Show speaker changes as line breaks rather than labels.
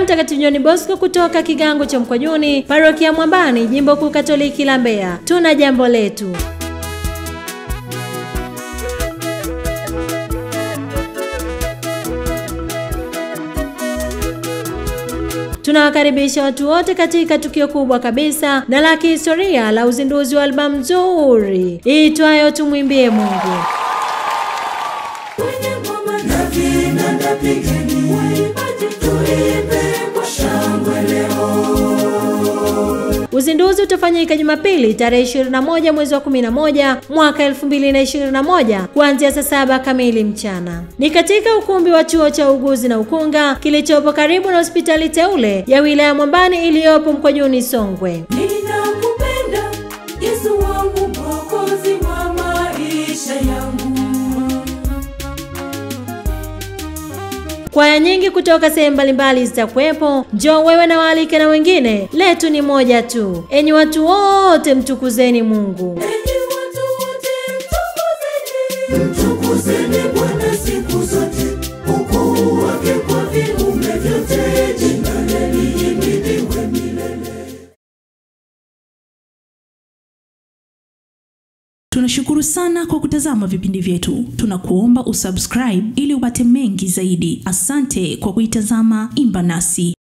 Mtakatifu John Bosco kutoka kigango cha Mkwajuni, parokia Mwambani, jimbo kuu Katoliki la Mbeya. Tuna jambo letu. Tunawakaribisha watu wote katika tukio kubwa kabisa na la kihistoria la uzinduzi wa albamu nzuri iitwayo Tumwimbie Mungu.
Kwenye ngoma na vinanda pigeni, waimbaji tuimbe kwa shangwe leo.
Uzinduzi utafanyika Jumapili tarehe 21 mwezi wa 11 mwaka 2021 kuanzia saa saba kamili mchana. Ni katika ukumbi wa chuo cha uuguzi na ukunga kilichopo karibu na hospitali teule ya wilaya Mwambani iliyopo Mkwajuni, Songwe.
Ninakupenda Yesu wangu, mwokozi wa maisha yangu.
Kwaya nyingi kutoka sehemu mbalimbali zitakuwepo. Njoo wewe na waalike na wengine, letu ni moja tu. Enyi watu wote, mtukuzeni Mungu.
Enyi watu wote, mtukuzeni, mtukuzeni Bwana siku zote, ukuu wake kwa viumbe vyote, jina lake lihimidiwe milele.
Tunashukuru sana kwa kutazama vipindi vyetu. Tunakuomba usubscribe ili upate mengi zaidi. Asante kwa kuitazama Imba Nasi.